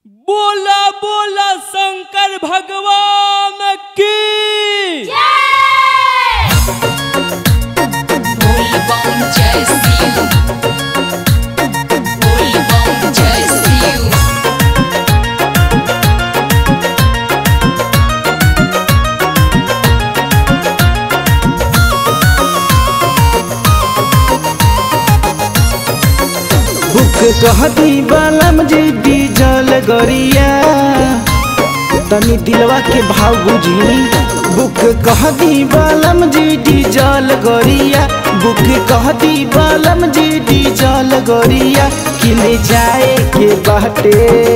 बोला बोला शंकर भगवान की Bolbom jai Siu. Bolbom jai Siu. बुक कहती बालम जी डीजल गरिया तनी दिलवा के भाव बुझी बुक कहती बालम जी डीजल गरिया बुक कहती बालम जी डीजल गरिया किने जाए के बाटे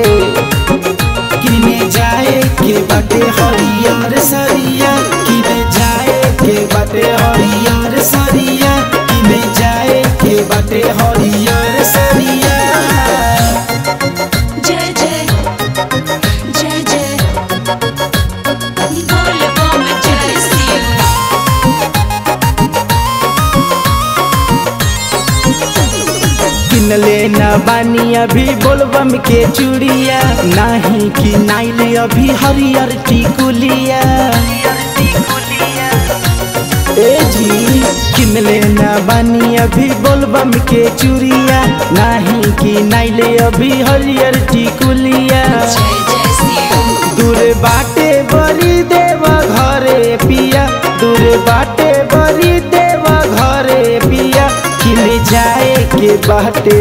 किने जाए के बाटे हरियर सरिया किने जाए के बाटे हरियर सरिया किने जाए के बाटे हरियर सरिया Jai Jai. Jai Jai. Bolbom jai Siu. किन लेना बानी अभी बोलबम के चूड़िया नाही कि नाइले अभी हरियर टिकुलिया ए जी किन लेना बानी अभी बोलबम के चूड़िया नाही कि नाइले अभी हरियर टिकुलिया Jai Jai Siu. दूर बाटे बरी देवा घरे पिया दूर बाटे बरी देवा घरे पिया किने जाए के बाटे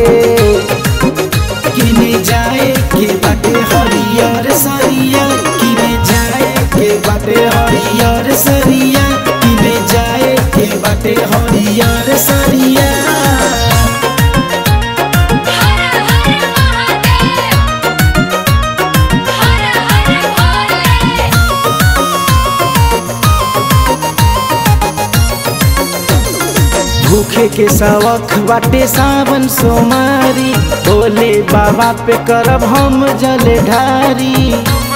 किने जाए के बाटे हरियर सरिया किने जाए के बाटे हरियर सरिया किने जाए के बाटे हरियर सरिया हर हर महादेव हर हर भोले भूखे के सवख बाटे सावन सोमारी भोले बाबा पे करब हम जल ढारी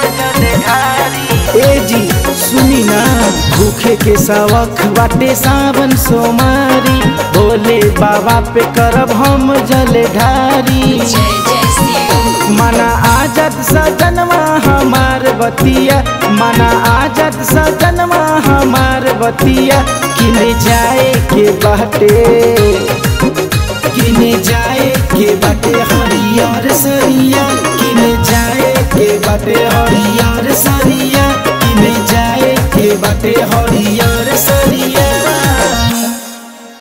ए जी सुनी ना भूखे के सवख बाटे सावन सोमारी भोले बाबा पे करब हम जल ढारी जय जय शिव मना आजत सजनवा हमार बतिया मना आजत सजनवा हमार बतिया किने जाए के बाटे